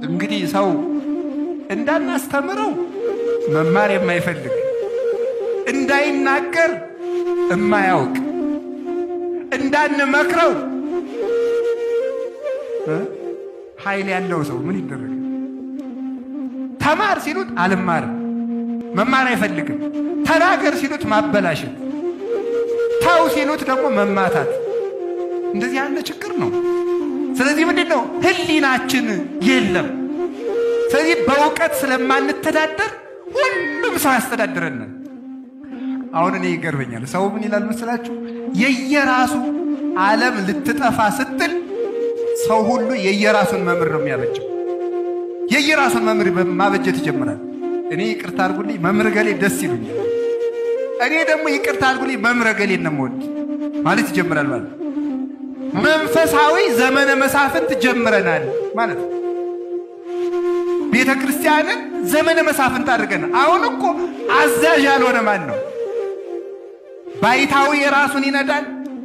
እንግዲህ ሰው እንዳናስተምረው መማር የማይፈልግ እንዳይናገር እማያውቅ እንዳንመክረው ኃይል ያለው ሰው ምን ይደረግ? ተማር ሲሉት አልማርም፣ መማር አይፈልግም። ተናገር ሲሉት ማበላሸት፣ ተው ሲሉት ደግሞ መማታት። እንደዚህ ያለ ችግር ነው። ስለዚህ ምንድን ነው ህሊናችን የለም። ስለዚህ በእውቀት ስለማንተዳደር ሁሉም ሰው ያስተዳድረናል። አሁን እኔ ይገርመኛል። ሰው ምን ይላል መስላችሁ? የየራሱ ዓለም ልትጠፋ ስትል ሰው ሁሉ የየራሱን መምህር ነው የሚያበጀው። የየራሱን መምህር ማበጀት ይጀምራል። እኔ ይቅርታ አድርጉልኝ መምህር ገሌ ደስ ይሉኛል፣ እኔ ደግሞ ይቅርታ አድርጉልኝ መምህር ገሌ ነው የምወድ ማለት ይጀምራል። ማለት መንፈሳዊ ዘመነ መሳፍንት ጀምረናል ማለት ነው። ቤተ ክርስቲያንን ዘመነ መሳፍንት አድርገናል። አሁን እኮ አዛዥ ያልሆነ ማን ነው? ባይታዊ የራሱን ይነዳል።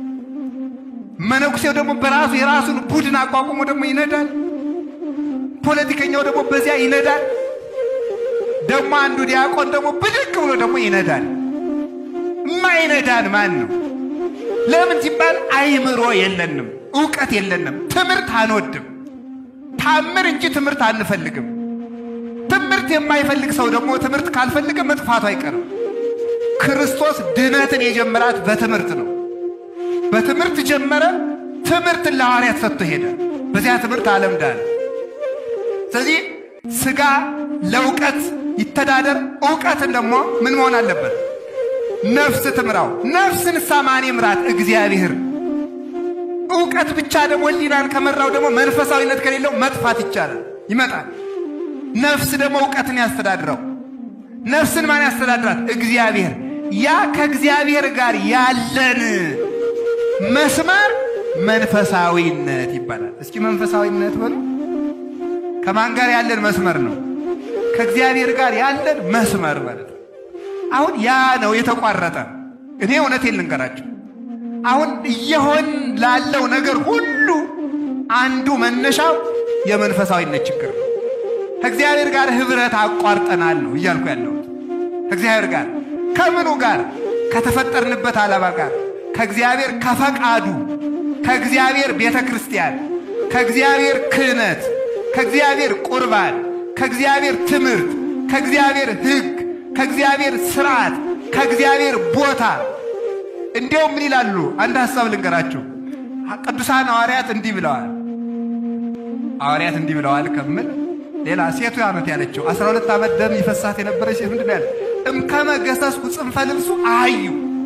መነኩሴው ደግሞ በራሱ የራሱን ቡድን አቋቁሞ ደግሞ ይነዳል። ፖለቲከኛው ደግሞ በዚያ ይነዳል። ደግሞ አንዱ ዲያቆን ደግሞ ብድግ ብሎ ደግሞ ይነዳል። የማይነዳን ማን ነው? ለምን ሲባል አይምሮ የለንም፣ እውቀት የለንም፣ ትምህርት አንወድም። ታምር እንጂ ትምህርት አንፈልግም። ትምህርት የማይፈልግ ሰው ደግሞ ትምህርት ካልፈልገ መጥፋቱ አይቀርም። ክርስቶስ ድነትን የጀመራት በትምህርት ነው። በትምህርት ጀመረ። ትምህርትን ለሐዋርያት ሰጥቶ ሄደ። በዚያ ትምህርት ዓለም ዳነ። ስለዚህ ሥጋ ለእውቀት ይተዳደር። እውቀትን ደግሞ ምን መሆን አለበት? ነፍስ ትምራው። ነፍስን ሳማን ምራት እግዚአብሔር። እውቀት ብቻ ደግሞ ሕሊናን ከመራው ደግሞ መንፈሳዊነት ከሌለው መጥፋት ይቻላል ይመጣል። ነፍስ ደግሞ እውቀትን ያስተዳድረው። ነፍስን ማን ያስተዳድራት? እግዚአብሔር። ያ ከእግዚአብሔር ጋር ያለን መስመር መንፈሳዊነት ይባላል። እስኪ መንፈሳዊነት በሉ። ከማን ጋር ያለን መስመር ነው? ከእግዚአብሔር ጋር ያለን መስመር ማለት ነው። አሁን ያ ነው የተቋረጠ። እኔ እውነቴን ልንገራቸው፣ አሁን እየሆን ላለው ነገር ሁሉ አንዱ መነሻው የመንፈሳዊነት ችግር ነው። ከእግዚአብሔር ጋር ህብረት አቋርጠናል ነው እያልኩ ያለሁት። ከእግዚአብሔር ጋር ከምኑ ጋር? ከተፈጠርንበት ዓላማ ጋር ከእግዚአብሔር ከፈቃዱ ከእግዚአብሔር ቤተ ክርስቲያን ከእግዚአብሔር ክህነት ከእግዚአብሔር ቁርባን ከእግዚአብሔር ትምህርት ከእግዚአብሔር ሕግ ከእግዚአብሔር ስርዓት ከእግዚአብሔር ቦታ እንዲያውም ምን ይላሉ? አንድ ሐሳብ ልንገራችሁ። ቅዱሳን ሐዋርያት እንዲህ ብለዋል። ሐዋርያት እንዲህ ብለዋል ከምል ሌላ ሴቱ ያነት ያለችው አስራ ሁለት ዓመት ደም ይፈሳት የነበረች ሴት ምንድን ያለ እምከመ ገሰስኩ ጽንፈ ልብሱ አዩ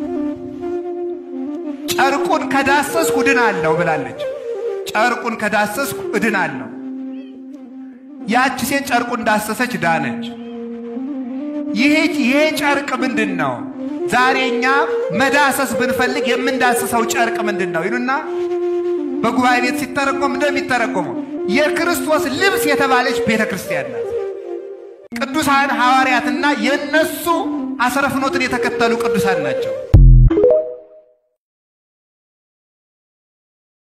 ጨርቁን ከዳሰስኩ እድናለሁ ብላለች። ጨርቁን ከዳሰስኩ እድናለሁ። ያቺ ሴት ጨርቁን ዳሰሰች፣ ዳነች። ይሄ ጨርቅ ምንድን ነው? ዛሬ እኛ መዳሰስ ብንፈልግ የምንዳስሰው ጨርቅ ምንድን ነው ይሉና በጉባኤ ቤት ሲተረጎም እንደሚተረጎመው የክርስቶስ ልብስ የተባለች ቤተ ክርስቲያን ናት። ቅዱሳን ሐዋርያትና የእነሱ አስረ ፍኖትን የተከተሉ ቅዱሳን ናቸው።